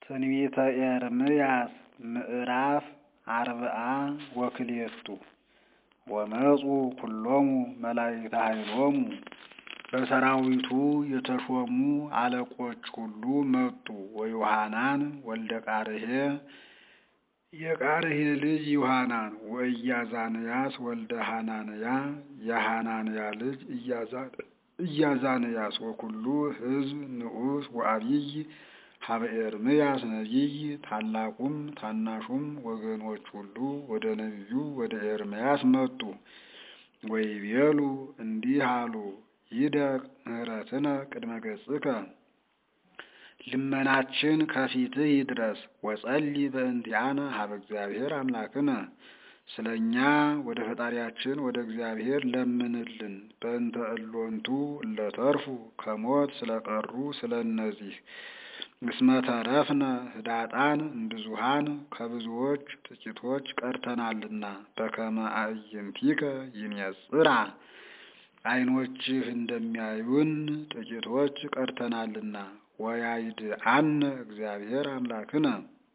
ትንቢተ ኤርምያስ ምዕራፍ አርብዓ ወክልኤቱ ወመፁ ኩሎሙ መላእክተ ኃይሎሙ በሰራዊቱ የተሾሙ አለቆች ሁሉ መጡ። ወዮሐናን ወልደ ቃርሄ የቃርሄ ልጅ ዮሐናን ወኢያዛንያስ ወልደ ሐናንያ የሐናንያ ልጅ ኢያዛንያስ ወኩሉ ሕዝብ ንዑስ ወአብይ ሀበ ኤርምያስ ነቢይ ታላቁም ታናሹም ወገኖች ሁሉ ወደ ነቢዩ ወደ ኤርምያስ መጡ። ወይቤሉ እንዲህ አሉ፣ ይደቅ ምህረትነ ቅድመ ገጽከ ልመናችን ከፊትህ ይድረስ። ወጸሊ በእንቲአነ ሀበ እግዚአብሔር አምላክነ ስለ እኛ ወደ ፈጣሪያችን ወደ እግዚአብሔር ለምንልን። በእንተ እሎንቱ እለተርፉ ከሞት ስለቀሩ ስለ እነዚህ እስመ ተረፍነ ህዳጣን እምብዙኃን ከብዙዎች ጥቂቶች ቀርተናልና። በከመ አዕይንቲከ ይንጽራ ዓይኖችህ እንደሚያዩን ጥቂቶች ቀርተናልና። ወያይድአነ እግዚአብሔር አምላክነ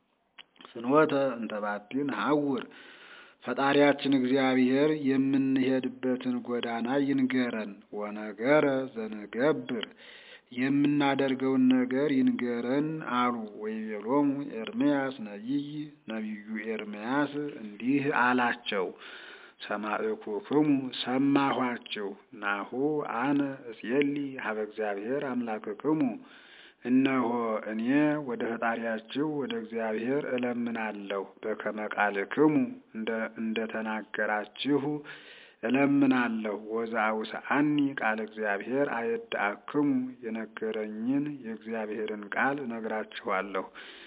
ፍኖተ እንተ ባቲ ነሐውር ፈጣሪያችን እግዚአብሔር የምንሄድበትን ጎዳና ይንገረን። ወነገረ ዘንገብር የምናደርገውን ነገር ይንገረን አሉ። ወይቤሎሙ ኤርምያስ ነቢይ ነቢዩ ኤርምያስ እንዲህ አላቸው፣ ሰማዕኩክሙ ሰማኋችሁ። ናሁ አነ እሴሊ ሀበ እግዚአብሔር አምላክክሙ እነሆ እኔ ወደ ፈጣሪያችሁ ወደ እግዚአብሔር እለምናለሁ። በከመ ቃልክሙ እንደ ተናገራችሁ እለምናለሁ። ወዘአውስአኒ ቃል እግዚአብሔር አየድአክሙ የነገረኝን የእግዚአብሔርን ቃል እነግራችኋለሁ።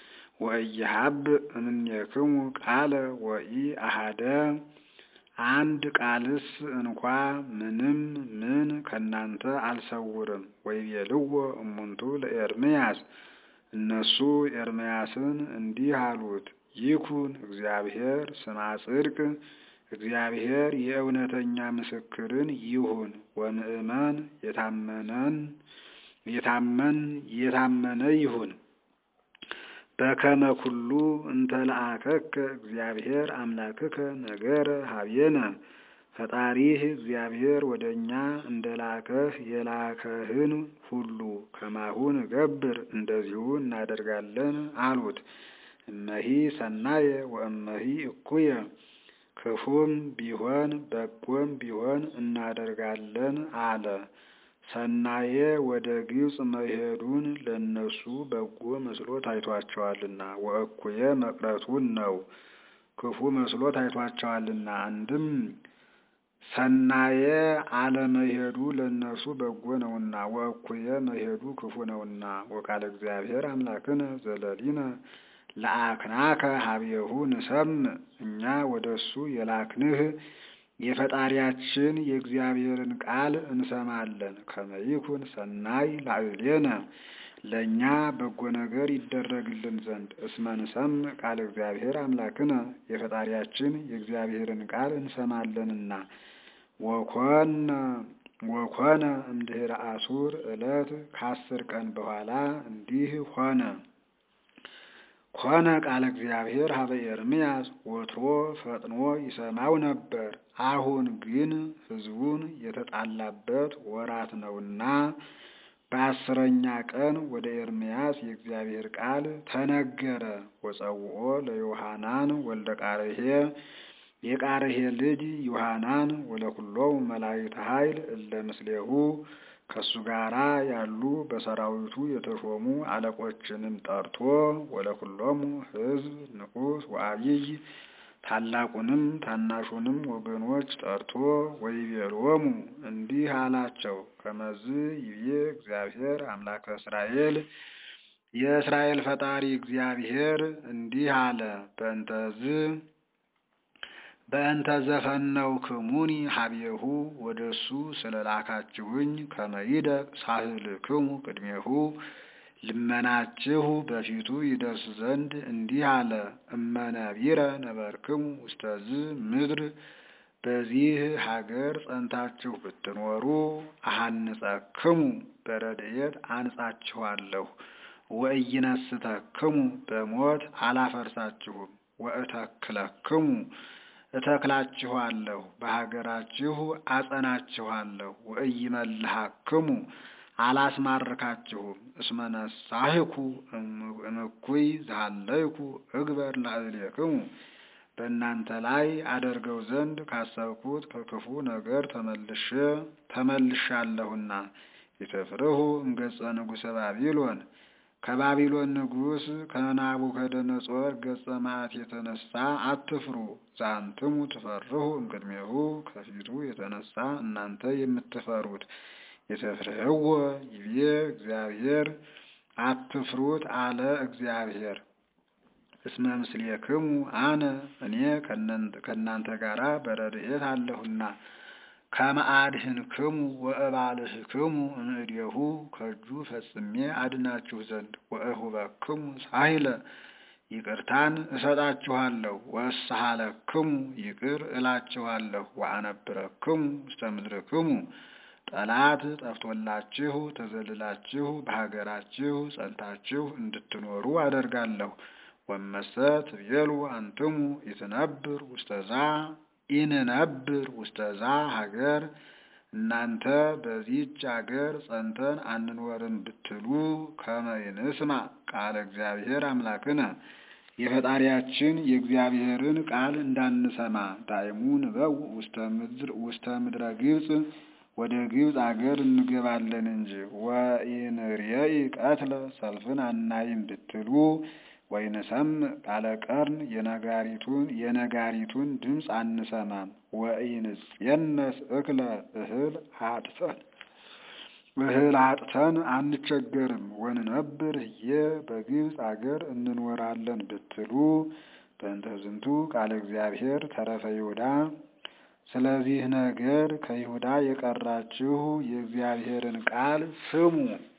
ወእየሀብ እምኔክሙ ቃለ ወኢ አሃደ አንድ ቃልስ እንኳ ምንም ምን ከእናንተ አልሰውርም። ወይቤልዎ እሙንቱ ለኤርምያስ እነሱ ኤርምያስን እንዲህ አሉት፣ ይኩን እግዚአብሔር ስማ ጽድቅ እግዚአብሔር የእውነተኛ ምስክርን ይሁን። ወምእመን የታመነን የታመን የታመነ ይሁን። በከመ ኩሉ እንተ ለአከከ እግዚአብሔር አምላክከ ነገረ ሀቤነ ፈጣሪህ እግዚአብሔር ወደ እኛ እንደ ላከህ የላከህን ሁሉ ከማሁን ገብር እንደዚሁ እናደርጋለን አሉት። እመሂ ሰናየ ወእመሂ እኩየ ክፉም ቢሆን በጎም ቢሆን እናደርጋለን አለ። ሰናየ ወደ ግብፅ መሄዱን ለእነሱ በጎ መስሎ ታይቷቸዋልና፣ ወእኩየ መቅረቱን ነው ክፉ መስሎ ታይቷቸዋልና። አንድም ሰናየ አለመሄዱ ለእነርሱ በጎ ነውና፣ ወእኩየ መሄዱ ክፉ ነውና። ወቃለ እግዚአብሔር አምላክነ ዘለሊነ ለአክናከ ሀቤሁ ንሰምዕ እኛ ወደ እሱ የላክንህ የፈጣሪያችን የእግዚአብሔርን ቃል እንሰማለን። ከመይኩን ሰናይ ላዕሌነ ለእኛ በጎ ነገር ይደረግልን ዘንድ እስመ ንሰምዕ ቃል እግዚአብሔር አምላክነ የፈጣሪያችን የእግዚአብሔርን ቃል እንሰማለንና። ወኮነ ወኮነ እምድኅረ አሱር ዕለት ከአስር ቀን በኋላ እንዲህ ሆነ። ኮነ ቃለ እግዚአብሔር ሀበ ኤርምያስ ወትሮ ፈጥኖ ይሰማው ነበር። አሁን ግን ሕዝቡን የተጣላበት ወራት ነውና በአስረኛ ቀን ወደ ኤርምያስ የእግዚአብሔር ቃል ተነገረ። ወጸውኦ ለዮሐናን ወልደ ቃርሄ የቃርሄ ልጅ ዮሐናን ወለኩሎሙ መላእክተ ኃይል እለ ምስሌሁ ከሱ ጋራ ያሉ በሰራዊቱ የተሾሙ አለቆችንም ጠርቶ ወለኩሎሙ ሕዝብ ንዑስ ወአብይ ታላቁንም ታናሹንም ወገኖች ጠርቶ ወይቤሎሙ እንዲህ አላቸው፣ ከመዝ ይቤ እግዚአብሔር አምላከ እስራኤል የእስራኤል ፈጣሪ እግዚአብሔር እንዲህ አለ በእንተዝ በእንተ ዘፈነው ክሙኒ ሀቤሁ ወደ እሱ ስለ ላካችሁኝ ከመይደቅ ሳህልክሙ ቅድሜሁ ልመናችሁ በፊቱ ይደርስ ዘንድ እንዲህ አለ። እመነቢረ ነበርክሙ ውስተዝ ምድር በዚህ ሀገር ጸንታችሁ ብትኖሩ አሃንጸክሙ በረድኤት አንጻችኋለሁ። ወኢይነስተክሙ በሞት አላፈርሳችሁም። ወእተክለክሙ እተክላችኋለሁ፣ በሀገራችሁ አጸናችኋለሁ። ወኢይመልሃክሙ አላስማርካችሁም። እስመ ነሳህኩ እምኩይ ዘሃለይኩ እግበር ላዕሌክሙ በእናንተ ላይ አደርገው ዘንድ ካሰብኩት ከክፉ ነገር ተመልሼ ተመልሻለሁና። የተፍርሁ እምገጸ ንጉሠ ባቢሎን ከባቢሎን ንጉሥ ከናቡከደነጾር ገጸ መዓት የተነሳ አትፍሩ። ዛንትሙ ትፈርሁ እምቅድሜሁ ከፊቱ የተነሳ እናንተ የምትፈሩት የተፍርህዎ ይቤ እግዚአብሔር አትፍሩት አለ እግዚአብሔር። እስመ ምስሌክሙ አነ እኔ ከእናንተ ጋር በረድኤት አለሁና ከመአድህንክሙ ወእባልህክሙ እምእዴሁ ከእጁ ፈጽሜ አድናችሁ ዘንድ ወእሁበክሙ ሳይለ ይቅርታን እሰጣችኋለሁ። ወእስሃለክሙ ይቅር እላችኋለሁ። ወአነብረክሙ ውስተ ምድርክሙ ጠላት ጠፍቶላችሁ ተዘልላችሁ በሀገራችሁ ጸንታችሁ እንድትኖሩ አደርጋለሁ። ወመሰ ትቤሉ አንትሙ ኢትነብር ውስተዛ ኢንነብር ውስተዛ ሀገር እናንተ በዚህች አገር ጸንተን አንኖርም ብትሉ ከመ ይንስማ ቃለ እግዚአብሔር አምላክነ የፈጣሪያችን የእግዚአብሔርን ቃል እንዳንሰማ ዳይሙ ንበው ውስተ ምድረ ግብፅ ወደ ግብፅ አገር እንገባለን እንጂ ወኢንርየኢ ቀትለ ሰልፍን አናይም ብትሉ ወይንሰምዕ ቃለ ቀርን የነጋሪቱን የነጋሪቱን ድምፅ አንሰማም። ወኢንጽየነስ እክለ እህል አጥተን እህል አጥተን አንቸገርም። ወንነብር ህየ በግብፅ አገር እንኖራለን ብትሉ በእንተ ዝንቱ ቃለ እግዚአብሔር ተረፈ ይሁዳ ስለዚህ ነገር ከይሁዳ የቀራችሁ የእግዚአብሔርን ቃል ስሙ።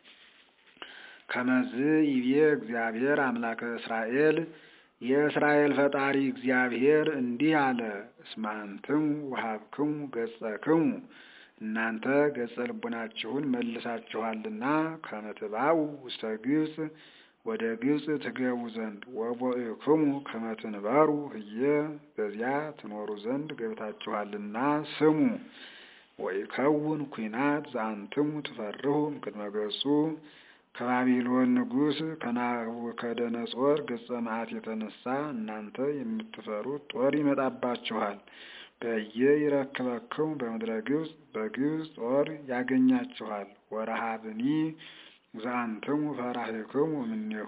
ከመዝ ይቤ እግዚአብሔር አምላከ እስራኤል የእስራኤል ፈጣሪ እግዚአብሔር እንዲህ አለ። እስመ አንትሙ ወሀብክሙ ገጸክሙ እናንተ ገጸ ልቡናችሁን መልሳችኋልና ከመ ትባኡ ውስተ ግብፅ ወደ ግብፅ ትገቡ ዘንድ ወቦእክሙ ከመ ትንበሩ ህየ በዚያ ትኖሩ ዘንድ ገብታችኋልና ስሙ። ወይከውን ኩናት ዘአንትሙ ትፈርሁ እምቅድመ ገጹ ከባቢሎን ንጉሥ ከናቡከደነጾር ገጸ መዓት የተነሳ እናንተ የምትፈሩት ጦር ይመጣባችኋል። በየ ይረክበክሙ በምድረ ግብፅ በግብፅ ጦር ያገኛችኋል። ወረሃብኒ ዘአንትሙ ፈራህክሙ እምኔሁ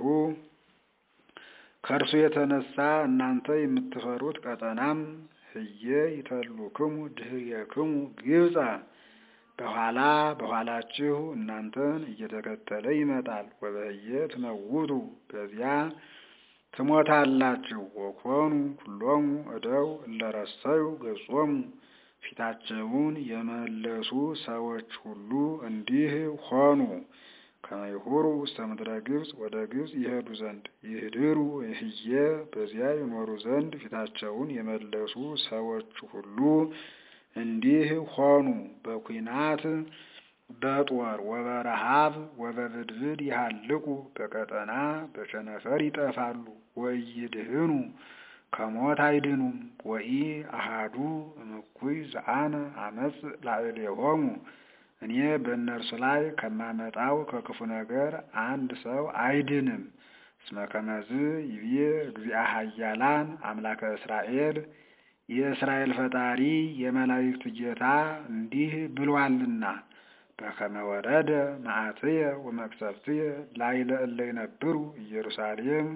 ከእርሱ የተነሳ እናንተ የምትፈሩት ቀጠናም ህየ ይተሉክሙ ድህየክሙ ግብፃ በኋላ በኋላችሁ እናንተን እየተከተለ ይመጣል። ወበህየ ትመውቱ በዚያ ትሞታላችሁ። ወኮኑ ኩሎሙ እደው እለረሰዩ ገጾሙ ፊታቸውን የመለሱ ሰዎች ሁሉ እንዲህ ሆኑ። ከመይሁሩ ውስተ ምድረ ግብፅ ወደ ግብፅ ይሄዱ ዘንድ ይህድሩ ህየ በዚያ ይኖሩ ዘንድ ፊታቸውን የመለሱ ሰዎች ሁሉ እንዲህ ሆኑ። በኩናት በጦር ወበረሃብ ወበብድብድ ይሃልቁ በቀጠና በቸነፈር ይጠፋሉ። ወኢይድህኑ ከሞት አይድኑም። ወኢ አሃዱ እምኩይ ዘአነ አመጽ ላዕሌሆሙ እኔ በእነርሱ ላይ ከማመጣው ከክፉ ነገር አንድ ሰው አይድንም። እስመ ከመዝ ይቤ እግዚአ ኃያላን አምላከ እስራኤል የእስራኤል ፈጣሪ የመላእክት ጌታ እንዲህ ብሏልና በከመ ወረደ መዓትየ ወመቅሰፍትየ ላዕለ እለ ይነብሩ ኢየሩሳሌም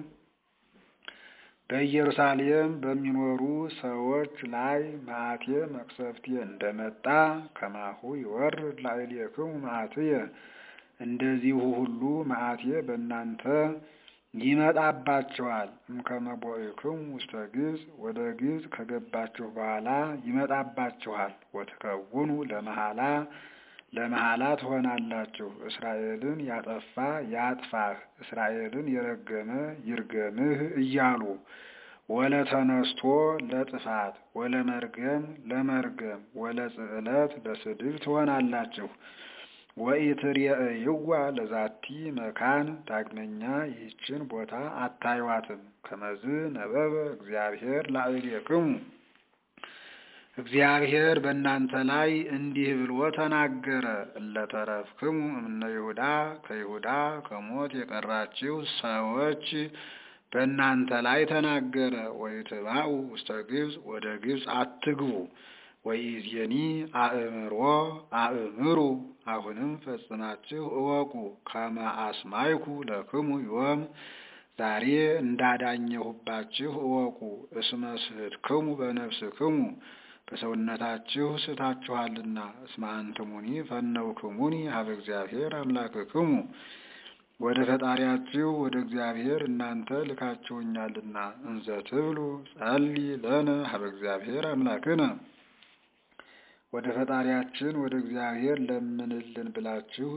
በኢየሩሳሌም በሚኖሩ ሰዎች ላይ መዓቴ መቅሰፍቴ እንደመጣ ከማሁ ይወርድ ላዕሌክሙ መዓትየ እንደዚሁ ሁሉ መዓቴ በእናንተ ይመጣባችኋል። እምከመ ቦእክሙ ውስተ ግብፅ ወደ ግብፅ ከገባችሁ በኋላ ይመጣባችኋል። ወትከውኑ ለመሐላ ለመሐላ ትሆናላችሁ። እስራኤልን ያጠፋ ያጥፋህ፣ እስራኤልን የረገመ ይርገምህ እያሉ ወለተነስቶ ለጥፋት ወለመርገም ለመርገም ወለጽዕለት ለስድብ ትሆናላችሁ። ወኢትሬእይዋ ለዛቲ መካን ዳግመኛ ይህችን ቦታ አታዩዋትም። ከመዝ ነበበ እግዚአብሔር ላዕሌክሙ እግዚአብሔር በእናንተ ላይ እንዲህ ብሎ ተናገረ። እለተረፍክሙ እምነ ይሁዳ ከይሁዳ ከሞት የቀራችሁ ሰዎች በእናንተ ላይ ተናገረ። ወይትባኡ ውስተ ግብፅ ወደ ግብፅ አትግቡ። ወኢዜኒ አእምሮ አእምሩ አሁንም ፈጽማችሁ እወቁ። ከመ አስማይኩ ለክሙ ዮም ዛሬ እንዳዳኘሁባችሁ እወቁ። እስመ ስሕትክሙ በነፍስክሙ በሰውነታችሁ ስታችኋልና። እስመ አንትሙኒ ፈነውክሙኒ ሀበ እግዚአብሔር አምላክክሙ ወደ ፈጣሪያችሁ ወደ እግዚአብሔር እናንተ ልካችሁኛልና። እንዘ ትብሉ ጸሊ ለነ ሀበ እግዚአብሔር አምላክነ ወደ ፈጣሪያችን ወደ እግዚአብሔር ለምንልን ብላችሁ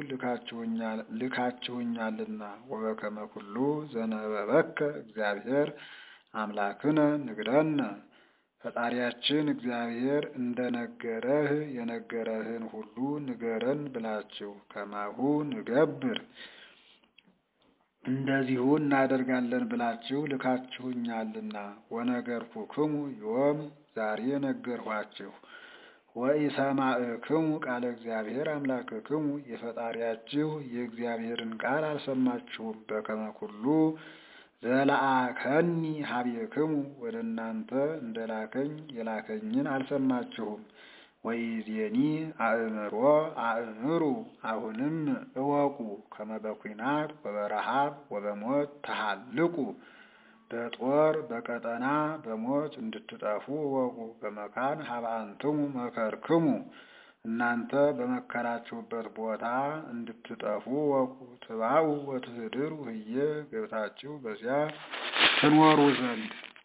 ልካችሁኛልና። ወበከመ ኩሉ ዘነበበከ እግዚአብሔር አምላክነ ንግረነ ፈጣሪያችን እግዚአብሔር እንደነገረህ የነገረህን ሁሉ ንገረን ብላችሁ ከማሁ ንገብር እንደዚሁ እናደርጋለን ብላችሁ ልካችሁኛልና። ወነገርኩክሙ ዮም ዛሬ ነገርኋችሁ። ወኢሰማዕክሙ ቃለ እግዚአብሔር አምላክክሙ የፈጣሪያችሁ የእግዚአብሔርን ቃል አልሰማችሁም። በከመ ኩሉ ዘለአከኒ ሀቤክሙ ወደ እናንተ እንደላከኝ የላከኝን አልሰማችሁም። ወኢዜኒ አእምሮ አእምሩ አሁንም እወቁ። ከመ በኩናት ወበረሃብ ወበሞት ተሃልቁ በጦር በቀጠና በሞት እንድትጠፉ እወቁ። በመካን ሀበ አንትሙ መከርክሙ እናንተ በመከራችሁበት ቦታ እንድትጠፉ እወቁ። ትባኡ ወትህድሩ ህየ ገብታችሁ በዚያ ትኖሩ ዘንድ